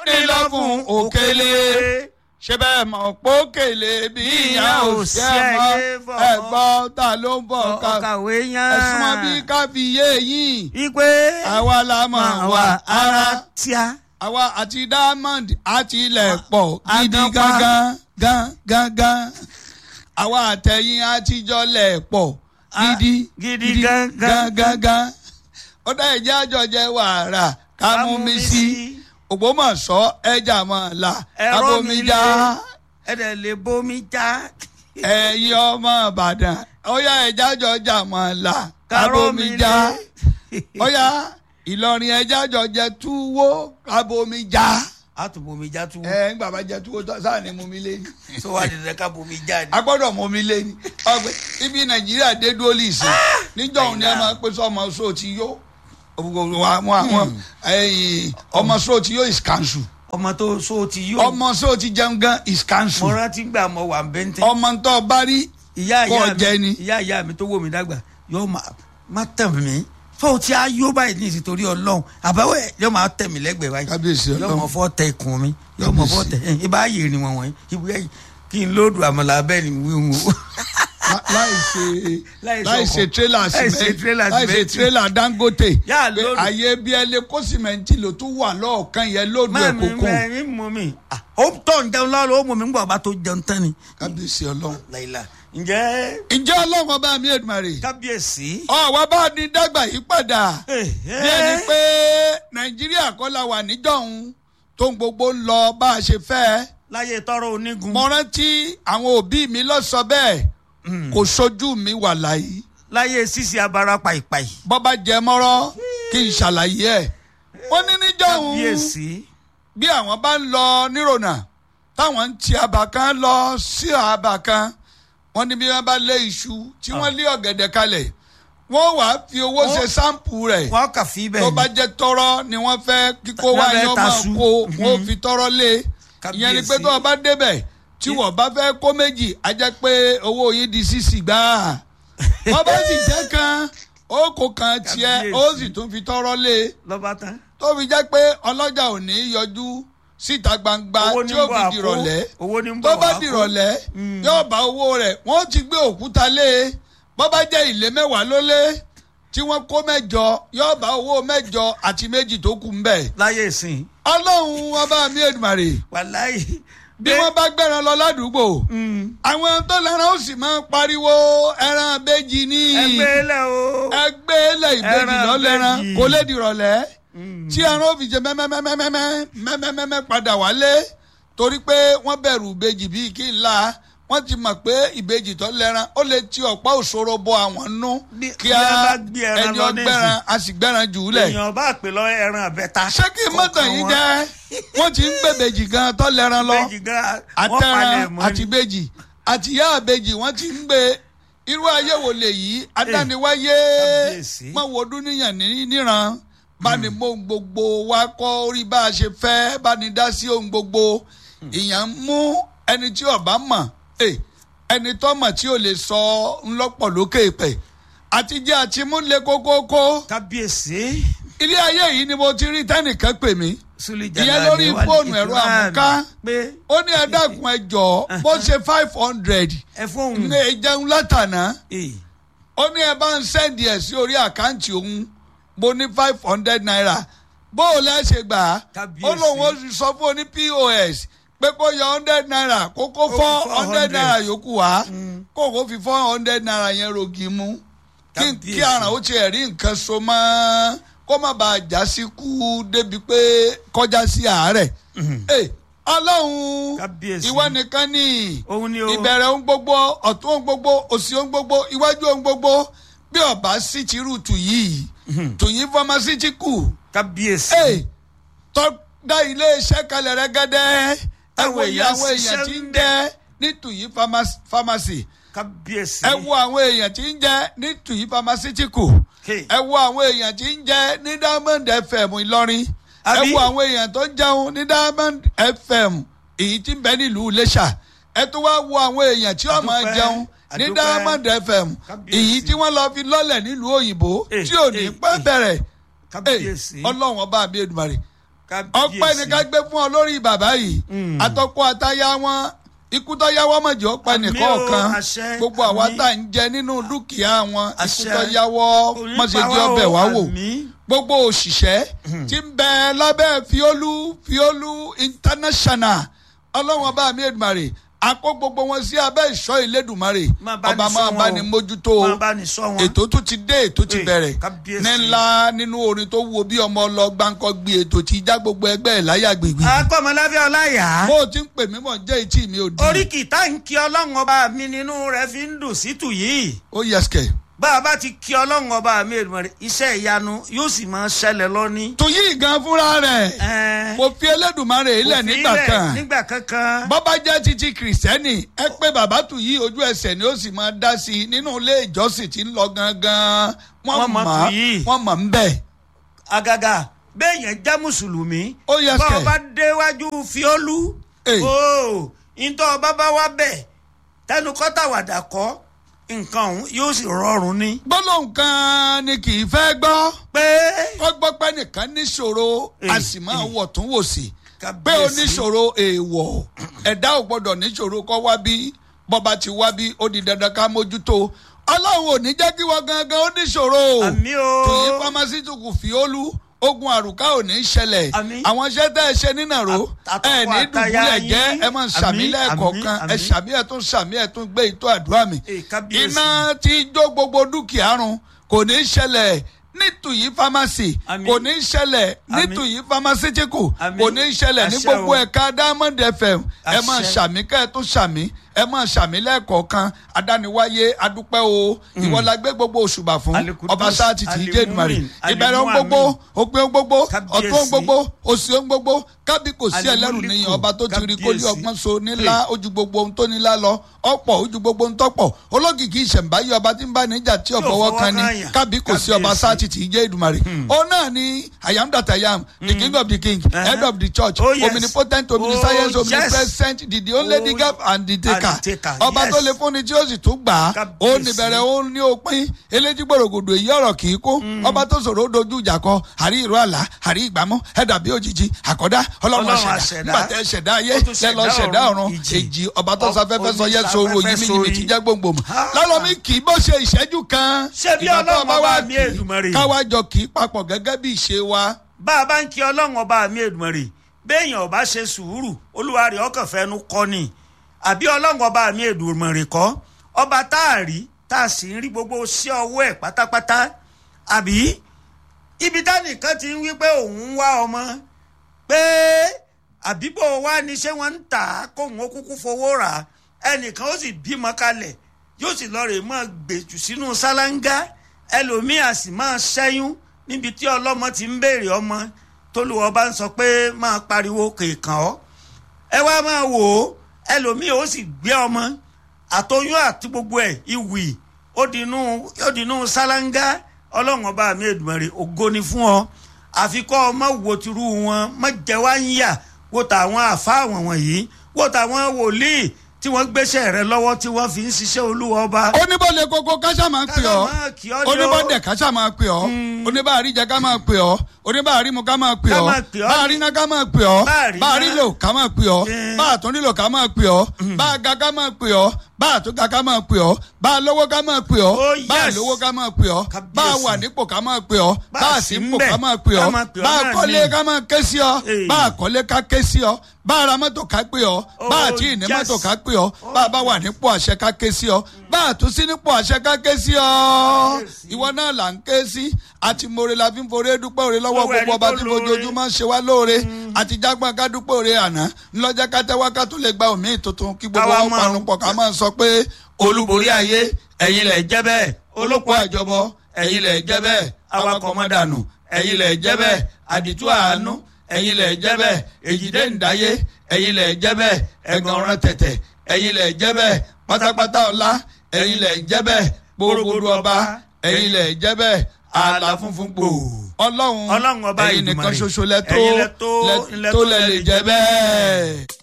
nílọ́fún òkèlè ṣé bẹ́ẹ̀ mọ̀ pókèlè bí ìyá ò ṣe mọ́ ẹ̀gbọ́n ta ló ń bọ̀ ká ọ̀kàwé yan. ẹ̀sùn mọ́ bí ká fi yé yín ipe àwa la mọ̀ wá ara tíá. àwa àti diamond àti ilẹ̀ pọ̀ gidi Aganpa. gangan gan gangan àwa àtẹ̀yìn àtijọ́ lẹ̀ pọ̀ Ah, gidi gidi gangan. gangan ó dá ẹ̀jẹ̀ àjọjẹ wàrà ká mú mi sí ògbómọ̀ṣọ́ ẹja mọ̀ la ẹ̀rọ mi abomijá lé ẹ̀dẹ̀ lè bomi já. ẹ̀yin ọmọ ìbàdàn ó yá ẹja àjọjà mọ̀ la Kárọ́ mi abomijá lé. ó yá ìlọrin ẹja àjọjẹ túwó abomijá a tún bomi já tú. ẹ ń gbàgbà jẹ túwó tó sáà ní mú mi lé ní tó wà dídẹ ká bomi já ni. a gbọ́dọ̀ mú mi lé ní ọgbẹ ibi nàìjíríà dé dúró lìsì níjọ́ òun ni ẹ máa ń pè sọ ọmọ sóò ti yó àwọn àwọn ẹ̀yìn ọmọ sóò ti yó is cancel ọmọ tó so ti yó. ọmọ sóò ti jẹun gan is mo cancel rántí gbà mọ wà bẹ́ntẹ́. ọmọ tó bá rí ìyá kọ́ ìyá jẹ mi ni. ìyá ìyá mi tó wò mí dàgbà yóò máa má tẹ̀ mí tó o ti á yó báyìí ní ìsìtorí ọlọ́run àbáwẹ̀ yóò máa tẹ̀ mí lẹ́gbẹ̀ẹ́ báyìí Kábíyèsí yóò Ọlọ́run. mọ̀ fọ́ tẹ ikùn mi yóò mọ̀ fọ́ tẹ ẹ̀ ibà yé ni wọ̀n wọ̀nyí ibi yẹn kí n lóòdù àmàlà abẹ́ ni wíwú. lá- láì ṣe Láì ṣe láì ṣe ọkọ̀. tírélà Láì ṣe tírélà láì ṣe sìmẹ́ntì. tírélà dangote Yá, pé lóòdù. àyè bí ẹ lè kó sìmẹ́ntì ló tún wà lọ́ọ̀kan yẹn lóòdù ẹ̀ mẹ́mi kókó mẹ́mi mú mi Ah, ó tọ̀ ń jẹun lọ́rọ̀ ó mú mi ń gbọ́ ọba tó jẹun tán ni. kábíyèsí ọlọ́run. láìla ǹjẹ́ ǹjẹ́ ọlọ́run ọba mi èdùmàrè kábíyèsí. ọ̀wá bá ní dàgbà yí padà Eh, bí ẹni eh. pé nàìjíríà kọ́ la wà níjọ́hun tó ń gbogbo ń lọ bá a ṣe fẹ́ láyé tọrọ onígun. mo rántí àwọn òbí mi lọ sọ bẹ́ẹ̀ kò sojú mi wà láyé láyé sísè abara pàìpàì. bọ́bá jẹ mọ́rọ́ kí n ṣàlàyé ẹ̀ wọ́n ní níjọ́hun kábíyèsí. bí àwọn bá ń lọ nírònà táwọn ń ti àbà kan lọ sí àbà kan wọ́n ní bí wọ́n bá lé iṣu tí wọ́n lé ọ̀gẹ̀dẹ̀ kalẹ̀ wọ́n wàá fi owó ṣe sáǹpù rẹ̀ wọ́n kà fi bẹ́ẹ̀ tó ni. bá jẹ́ tọrọ ni wọ́n fẹ́ kíkó wá Lábẹ́ yọ máa tasu. kó wọ́n fi tọrọ lé ìyẹn ni pé Kábíyèsí. tó o bá débẹ̀ tí wọ́n bá fẹ́ kó méjì á jẹ́ pé owó yín di sísì gbáà wọ́n bá sì jẹ́ kan ó kó kan tiẹ̀ ó Kábíyèsí. sì tún fi tọrọ lé lọ́ba tán. tó fi jẹ́ pé ọlọ́jà ò ní yọjú síta gbangba Owó ní tí ó bọ̀ fi àpò. dìrọ̀lẹ́ Owó ní bọ̀ tó bá wá kó. dìrọ̀lẹ́ yóò bá owó rẹ̀ wọ́n ti gbé òkúta lé e bó bá jẹ́ ilé mẹ́wàá ló lé tí wọ́n kó mẹ́jọ yóò bá owó mẹ́jọ àti méjì tó kù ń bẹ̀. láyé ìsìn. ọlọ́run ọba mi èdùmàrè wàláyé. bí wọ́n bá gbẹ̀ràn lọ ládùúgbò àwọn tó lẹ́ran ó sì máa ń pariwo ẹran abéjì ní ẹgbẹ́ lẹ̀ o. ẹgbẹ́ ilẹ̀ ìbejì Ẹran lọ́lẹ́ran ìbejì. kò lè dìrọ̀lẹ́ tí ẹran ó fi jẹ mẹ́mẹ́mẹ́mẹ́mẹ́ mẹ́mẹ́mẹ́mẹ́ padà wálé torí pé wọ́n bẹ̀rù ìbejì bíi kí n la wọ́n ti mọ̀ pé ìbejì tó lẹ́ran ó lè ti ọ̀pá òṣòro bọ àwọn nú Bí- kí bí a ẹ bá gbé ẹran ẹni lọ ọgbẹ́ran a sì gbẹ́ran jù ú lẹ̀ èèyàn bá pè lọ ẹran àbẹ́ta. ṣé kí n mọ̀tàn yín jẹ́ wọ́n ti ń gbèbèjì gan tó lẹ́ran lọ méjì gan wọ́n palẹ̀ àtẹran mọ́ àti ni. bèjì àti ìyá àbèjì wọ́n ti ń gbé irú ayé wo lè yí adániwáyé Kábíyèsí. má wo dúníyàn ní níran bá ní mọ ohun gbogbo wa kọ́ orí bá a ṣe fẹ́ bá ní dá sí ohun gbogbo ìyàn ń mú ẹni tí ọba mọ̀ eh, ẹni tó mọ̀ tí ò lè sọ ńlọ́pọ̀ lókè pẹ̀ àtijọ́ àti múlẹ̀ kókókó kábíyèsí. ilé ayé yìí ni mo ti rí tẹ́nìkan pè mí Súlẹ̀jà ìyẹn náà lórí ni wà ní fóònù ẹ̀rọ ìtura àmúká mi. pé ó ní ẹ dákun ẹ jọ̀ọ́ bó ṣe five hundred ẹ fóun. ní ìjẹun látànà Eh, ó ní ẹ bá ń sẹ́ndì ẹ̀ sí orí àkáǹtì òun mo ní five hundred naira bó o lẹ́ ṣe gbà á Kábíyèsí. ó lóun ó sì sọ fún oní pos pé kó yọ hundred naira kó kó four hundred 400 naira yòókù wá kó kó fi four hundred naira yẹn rogi mú kí Kábíyèsí. kí àràn ó tiẹ̀ rí nǹkan so mọ́ kó má bàa já sí kú débi pé kọjá sí àárẹ̀ Ẹ, ọlọ́run Kábíyèsí. ìwọ nìkan ní òun ni o. ìbẹ̀rẹ̀ ohun gbogbo ọ̀tún ohun gbogbo òsì ohun gbogbo iwájú ohun gbogbo bí ọba sí ti rú tù yìí tù yìí fọmásítíkù kábíyèsí. ee tọ́gbà iléeṣẹ́ kalẹ̀ rẹ́gẹ́dẹ́ ẹ Táwọn wo iye èèyàn àwọn èèyàn ṣiṣẹ́ tí ń ń jẹ́ ní tù yìí fámásì kábíyèsí. ẹ wo àwọn èèyàn tí ń jẹ́ ní tù yìí fámásítíkù Hey. ẹ wo àwọn èèyàn tí ń jẹ́ ní diamond fm ìlọrin ẹ Àbí? wo àwọn èèyàn tó ń jẹun ní diamond fm èyí tí ń bẹ nílùú iléṣà ẹ tó wá wo àwọn èèyàn tí wọ́n máa Àdúpẹ́, jẹun ní àdúpẹ́. diamond fm Kábíyèsí. èyí tí wọ́n lọ fi lọ́lẹ̀ nílùú òyìnbó Eh, tí ò ní eh, pẹ́ eh. bẹ̀rẹ̀ kábíyèsí. ọlọ́run ọba mi èdùmarè Kábíyèsí. ọpẹ́ ni ká gbé fún ọ lórí bàbá yìí àtọkọ àtaya wọn ikú tó yáwọ́ mọ̀jẹ̀ ó pa Àmín o, nìkọ̀ọ̀kan àṣẹ, gbogbo àwa àmín. tá à ń jẹ nínú dúkìá wọn ikú Àṣẹ. tó yáwọ́ Kò ní mọ̀jẹ̀ pa di wá o, ọbẹ̀ wá wò àmín. gbogbo òṣìṣẹ́ tí ń bẹ lábẹ́ fiolu fiolu international ọlọ́run ọba mi Èdùmàrè àkó gbogbo wọn sí abẹ́ ìṣọ́ ìlédùmarè Máa bá ní ọba ṣọ́ máa wọn bá o. ní mójútó Máa bá ní ṣọ́ wọn. ètò tún ti dé ètò ti Ee, bẹ̀rẹ̀ kábíyèsí. ní ńlá nínú orin tó wo bí ọmọ lọ gbáǹkọ́ gbé ètò tí já gbogbo ẹgbẹ́ ẹ̀ láyà gbègbè akọ́mọláfẹ́ ọláyà. bó o ti ń pè mí mọ̀ jẹ́ etí mi ò di oríkì tá ń kí ọlọ́run ọba mi nínú rẹ̀ fi ń dùn sí tù yìí. ó yẹsẹ̀ bá a bá ti kí ọlọ́run ọba mi Èdùmàrè iṣẹ́ ìyanu yóò sì máa ṣẹlẹ̀ lọ́ní. tòyí gan fúnra rẹ̀ Ẹ̀ẹ́n, mo fi Elédùmarè ilẹ̀ kò fi nígbà ilẹ̀ kan nígbà kankan. bọ́bá jẹ́ títí kìrìsìtẹ́nì ẹ pé bàbá tù yí ojú ẹsẹ̀ ni ó sì máa dá sí i nínú ilé ìjọsìn tí ń lọ gangan wọ́n Wọ́n mọ̀ mọ̀ tù yí. wọ́n mọ̀ ń bẹ̀. àgàgà béèyàn jẹ́ mùsùlùmí. Ó yẹ bá kẹ̀. ọba déwájú fiolú. Èyí. ooo ntọ́ ọba bá wá bẹ̀ tẹnu kọ́tà wàdà kọ́ nǹkan ọ̀hún yóò sì rọrùn ní. gbólóhùn kan ni kì í fẹ́ gbọ́ pé kó gbọ́ pé nìkan níṣòro a Èyí. sì máa wọ̀ tún wò sí pé Kábíyèsí. oníṣòro èèwọ̀ ẹ̀dá ò gbọ́dọ̀ níṣòro kọ́ wá bí bọ́ba ti wá bí ó di dandan ká mójútó ọlọ́run ò ní jẹ́ kí wọ́n gangan ó níṣòro àmì o. tòyí pharmaceutical fi olú ogun àrùká ò ní ṣẹlẹ̀ Àmín. àwọn iṣẹ́ tẹ́ ẹ ṣe nínà ro Àt- ẹ ní àtọkọ àtaya dùbúlẹ̀ jẹ́ yín. ẹ máa ṣàmì Àmín, lẹ́ẹ̀kọ̀ọ̀kan àmín, ẹ àmín. ṣàmì ẹ̀ tún ṣàmì ẹ̀ tún gbé ìtọ́ àdúrà mi Ee, kábíyèsí. iná tí jó gbogbo dúkìá run kò ní ṣẹlẹ̀ nítùyí pharmacy Àmín. kò ní ṣẹlẹ̀ Àmín. nítùyí pharmaceutical Àmín. kò ní ṣẹlẹ̀ ní Àṣẹ gbogbo o. ẹ̀ka diamond fm ẹ máa Àṣẹ. ṣàmì kẹ́ ẹ tún ṣàmì ẹ máa ṣàmì lẹ́ẹ̀kọ̀ọ̀kan adániwáyé adúpẹ́ o ìwọ la gbé gbogbo òṣùbà fún Alikudus, ọba sáà ti tì í jẹ́ ìdùmarè Alimumin, ìbẹ̀rẹ̀ ohun Alimuamin. gbogbo òpin ohun gbogbo Kábíyèsí. ọ̀tún ohun gbogbo òsì ohun gbogbo kábí kò sí ẹlẹ́rù Alimuliku, níyàn ọba tó ti rí kólé Kábíyèsí. ọgbọ́n so nílá ojú gbogbo ohun tó nílá lọ ọ̀pọ̀ ojú gbogbo ohun tọ́pọ̀ olókìkí ìṣẹ̀ǹbáyé ọba tí ń bá níjà tí ò Tí ò fọwọ́ fọwọ́ kan ni kan yàn. kábí kò sí ọba Kábíyèsí. sáà ti tì í jẹ́ ìdùmarè ó náà ni i am that i am the king of the king Uh-huh. head of the church Oh, yes. omnipotent Oh, omniscience yes. omnipresent the the only the Oh, gap and the taker and the taker, ọba tó yes. lè fúnni tí ó sì tún gbà á ó Kábíyèsí. ní bẹ̀rẹ̀ ó ní òpin eléjì gbòrògbòdò èyí ọ̀rọ̀ kì í kó ọba tó sọ̀rọ̀ ó dojú ìjà kọ àrí ìró àlá àrí ìgbàmú ẹ̀dà bí òjijì àkọ́dá ọlọ́run Ọlọ́run àṣẹdá àṣẹdá. nígbà tẹ́ ṣẹ̀dá ayé Ó tún lẹ́ lọ ṣẹ̀dá ṣẹ̀dá ọ̀run, ọ̀run ìjì. èjì ọba tó Ọ- sáfẹ́fẹ́ sọ yẹ oníṣàfẹ́fẹ́ sọ̀rọ̀ yìí sórí. mi ti jẹ́ gbòǹgbòm Ha! lálọ́mí kì í bó ṣe ìṣẹ́jú kan Ṣé bí ìgbà tó Ọlọ́run ọba ọba wa mi kì í Èdùmàrè? káwájọ kì í papọ̀ gẹ́gẹ́ bí ìṣe wa bá a bá ń kí ọlọ́run ọba mi Èdùmàrè béèyàn ọba ṣe sùúrù olúwa rẹ̀ ọkàn fẹ́nu kọ́ ni àbí ọlọ́run ọba mi Èdùmàrè kọ́ ọba tá a rí tá a sì ń rí gbogbo sí ọwọ́ ẹ̀ pátápátá àbí ibi tánìkan ti ń wí pé òun ń wá ọmọ pé àbíbò wa ni ṣé wọ́n ń tà á kóun ó kúkú fowó rà á ẹnìkan ó sì bímọ kalẹ̀ yóò sì lọ rè mọ́ gbèjù sínú sálángá ẹlòmíà sì máa ṣẹ́yún níbi tí ọlọ́mọ ti ń béèrè ọmọ tólúwọ́ bá ń sọ pé máa pariwo kèèkàn ọ́ ẹ wá máa wò ó ẹlòmíì ó sì gbé ọmọ àtọyún àti gbogbo ẹ̀ ìwì ó dinú ó dinú sálángá ọlọ́run ọba mi Èdùmàrè ògo ni fún ọ àfikọ́ ọmọ wo tirú wọn má jẹ́ wá ń yà wo tàwọn àfa àwọn wọ̀nyí wo tàwọn wòlíì tí wọ́n gbéṣẹ́ rẹ lọ́wọ́ tí wọ́n fi ń ṣiṣẹ́ olúwa ọba. oníbọ̀lẹ̀ koko káṣá máa ń pè ọ́ Káṣá máa kì ọ́ ni ó. oníbọ̀dẹ̀ káṣá máa pè ọ́ oníbàárí jẹ ká máa pè ọ́ oníbàárí mu ká máa pè Ká ọ́ máa pè ọ́. báàrí ná ká máa pè ọ́ Báàrí ná. báàrí lò ká máa pè ọ́ Eh. báà tún nílò ká máa pè ọ́ báà ga ká máa pè ọ́ báà tún ga ká máa pè ọ́ báà lówó ká máa pè ọ́ Oh, báà yes. lówó ká máa pè ọ́ Kábíyèsí. báà wà nípò ká máa pè ọ́ Báà báà sí sí ń nípò bẹ̀, ká máa pè ká ọ́ máa pè ọ́ báà náà kọ́lé ni. ká máa ké sí ọ Eh. báà kọ́lé ká ké sí ọ báà ra mọ́tò ká pè ọ́ báà Oh, tí ì ní yes. mọ́tò ká pè ọ́ báà bá wà nípò àṣẹ ká ké sí ọ báà tún sí nípò àṣẹ ká ké sí ọ ìwọ náà là ń ké sí àti more la fi ń forí dúpẹ́ òre lọ́wọ́ Lọ́wọ́ ẹni gbogbo ọba tó tí lóore. fojoojúmọ́ ṣe wá lóore àti jágbọ́n ká dúpẹ́ òre àná ńlọ́jà ká tẹ́wọ́ ká tún lè gba òmíì tuntun kí gbogbo Káwa wọn máa- panu pọ̀ ká máa sọ pé olúborí ayé ẹ̀yin lẹ̀ jẹ́ bẹ́ẹ̀ olóko àjọbọ ẹ̀yin lẹ̀ jẹ́ bẹ́ẹ̀ awakọ̀ mọ́dànù ẹ̀yin lẹ̀ jẹ́ bẹ́ẹ̀ àdìtú àánú ẹ̀yin lẹ̀ jẹ́ bẹ́ẹ̀ èjìdé ǹdáyé ẹ̀yin lẹ̀ jẹ́ bẹ́ẹ̀ ẹ̀gàn ọ̀ràn tẹ̀tẹ̀ ẹ̀yin lẹ̀ jẹ́ bẹ́ẹ̀ pátápátá ọlá ẹ̀yin lẹ̀ jẹ́ bẹ́ẹ̀ gbogbogbò ọba ẹ̀yin lẹ̀ jẹ́ bẹ́ẹ̀ ààlà funfun gbò ọlọ́run Ọlọ́run ọba ẹ̀yin nìkan Èdùmàrè. ṣoṣo lẹ tó Ẹ̀yin lẹ tó- lẹ tó lẹ lè jẹ́ bẹ́ẹ̀.